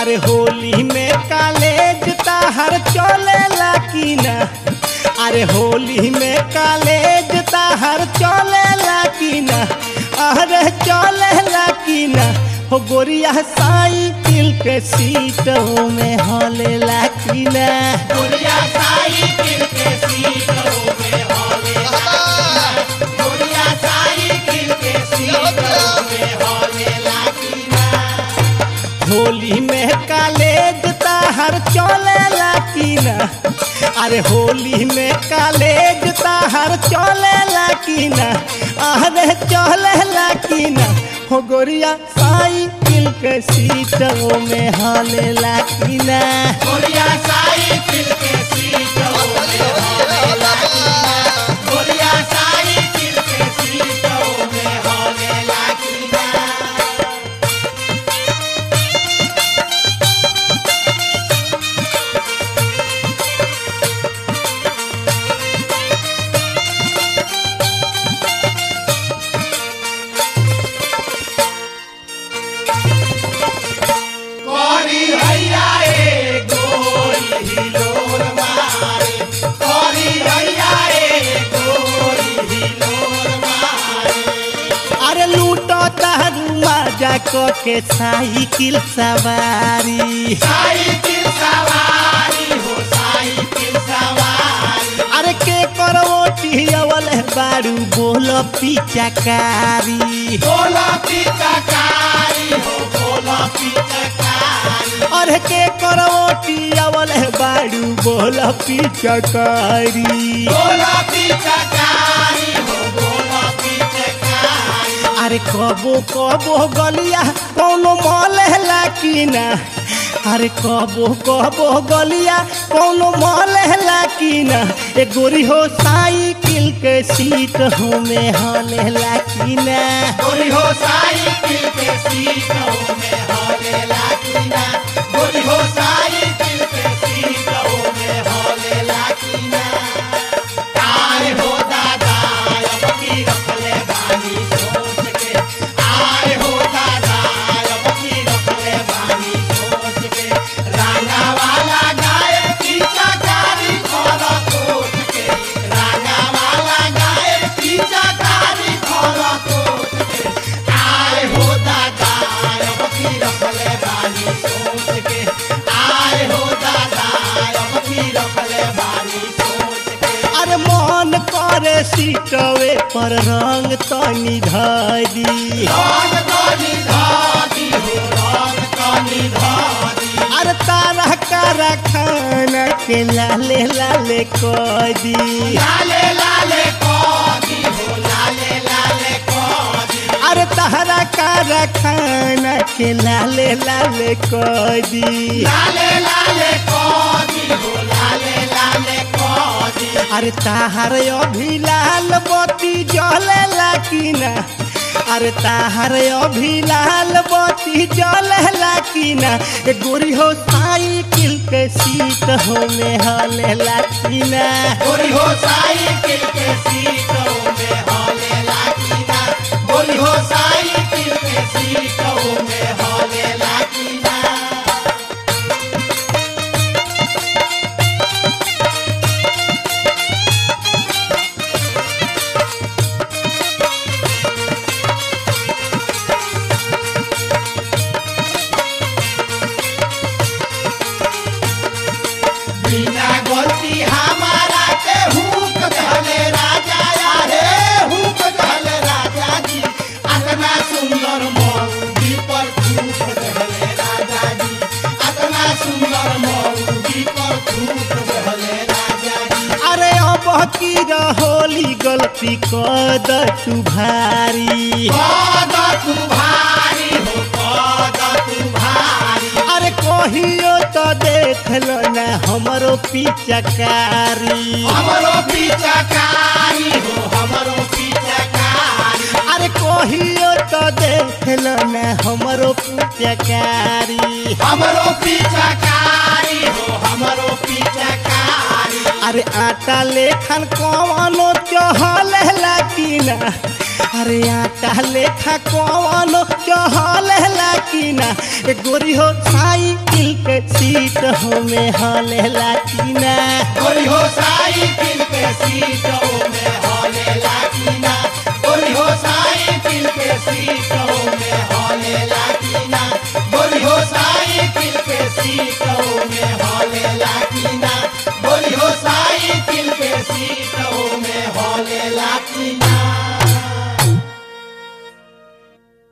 अरे होली में कॉलेज ताहर चलेला की ना अरे होली में कॉलेज ताहर चलेला की ना अरे चलेला की ना हो गोरिया साइकिल के सीट में हलेला की ना गोरिया साइकिल के सीटों में हौलेला गोरिया साइकिल के सीटों में हौलेला की ना होली में कॉलेज ताहर चलेला की ना अरे होली में कॉलेज ताहर चलेला की ना अरे चलेला की ना हो गोरिया साइकिल के सीटों में हलेला की ना गोरिया साइकिल के सीटों में हौलेला की ना गोरिया साइकिल के सीटों में हौलेला की ना करी हैया ए गोरी हिलोर मारे करी हैया ए गोरी हिलोर मारे अरे लूटो तारू मजा क के साइकिल सवारी साइकिल सवारी हो साइकिल सवारी अरे के करवटी अवल बारू बोल पिचकारी बोला पिचकारी हो बोला पिचकारी अरे के करवटी अवल बारू बोल पिचकारी बोला पिचकारी हो बोला पिचकारी अरे कबो कबो गलिया कौनो मलहला की ना अरे कबो कबो गलिया कौनो मलहला की ना ए गोरी हो साइकिल के सीट हो में हलेला की ना गोरी हो साइकिल के सीटों में हौलेला की ना गोरी हो साइकिल के सीटों में हौलेला की ना आए हो दादा अब की रखले बानी सोच के आए हो दादा अब की रखले बानी सोच के राना वाला गाय की चकारी खोल कोट के राना वाला गाय की चकारी खोल कोट के आए हो दादा अब की रखले बानी सोच के आए हो दादा अब की रखले बानी सोच के अरे मन करे सीटवे पर रंग तनी धरी रंग कनी धादी हो रंग कनी धादी अरे तारा कारा खाना के लाले लाले कदी लाले लाले कोदी हो लाले लाले कोदी अरे तारा कारा खाना के लाले लाले कदी लाले लाले कोदी हो लाले लाले कोदी अरे ताहार अभी लाल बत्ती जलेला की ना अरे ताहार अभी लाल बत्ती जलेला की ना ए गोरी हो साइकिल के सीट हो में हलेला की ना गोरी हो साइकिल के सीटों में हौले लाकीना गोरी हो साइकिल के सीटों में हौले लाकीना बिना गलती हमारा के हुक धले राजा रे हुक धले राजा जी अतना सुंदर मौगी पर थूक धले राजा जी अतना सुंदर मौगी पर थूक धले राजा जी अरे अब की होली गलती कद तू भारी कद तू भारी हो कद तू भारी अरे कहियो तो देख लो ना हमरो पिचकारी हमरो पिचकारी हो हमरो पिचकारी अरे कहियो तो देख लो ना हमरो पिचकारी हमरो पिचकारी हो हमरो पिचकारी अरे आटा लेखन कवनो चहल की ना अरे आटा लेखा कवनो चहल की ना ए गोरी हो साइकिल के सीट हो में हलेला की ना गोरी हो साइकिल के सीटों में हौले लाकीना गोरी हो साइकिल